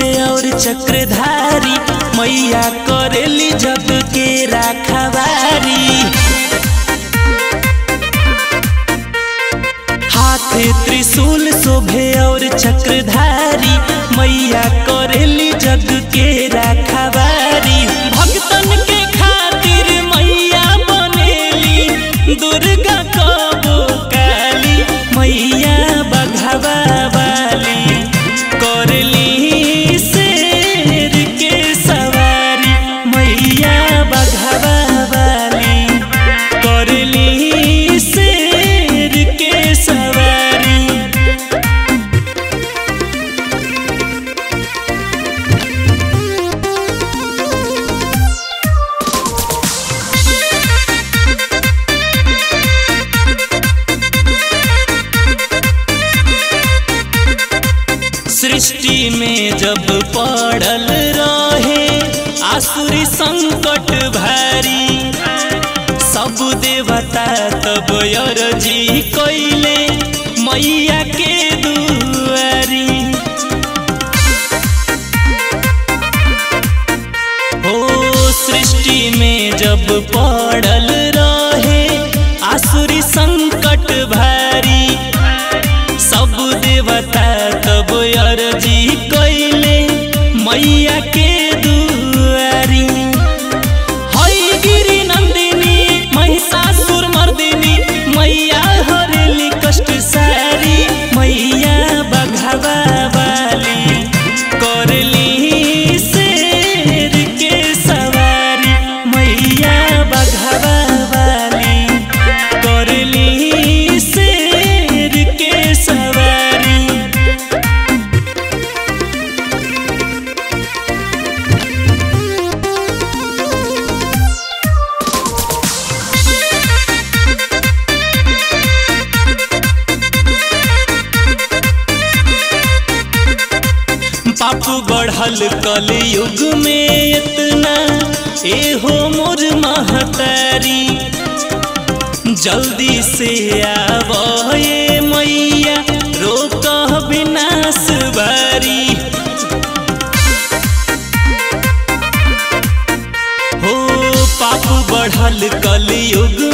और चक्रधारी मैया करेली जग के राखवारी हाथे त्रिशूल शोभे और चक्रधारी मैया करेली जग के राखवारी भक्तन के खातिर मैया बनेली दुर्गा कबो काली मैया बघवा वाली करली शेर के सवारी मैया बघवा वाली करली शेर के सवारी सृष्टि में जब पड़ल रहे आसुरी संकट भारी सब देवता तब अरजी कैले मैया के दुआरी ओ सृष्टि में जब पड़ल रहे आसुरी संकट भारी सब देवता तब अर्जी कैले मैया के दुआरी हई गिरी नंदिनी महिषासुर मर्दिनी मैया हरेली कष्ट सारी मैया बघवा वाली करली शेर के सवारी मैया बघवा वाली करली शेर के सवारी पाप बढ़ल कल युग में इतना एहो मोर महतारी जल्दी से आव ये मैया रोक विनाश बारी हो पाप बढ़ल कल युग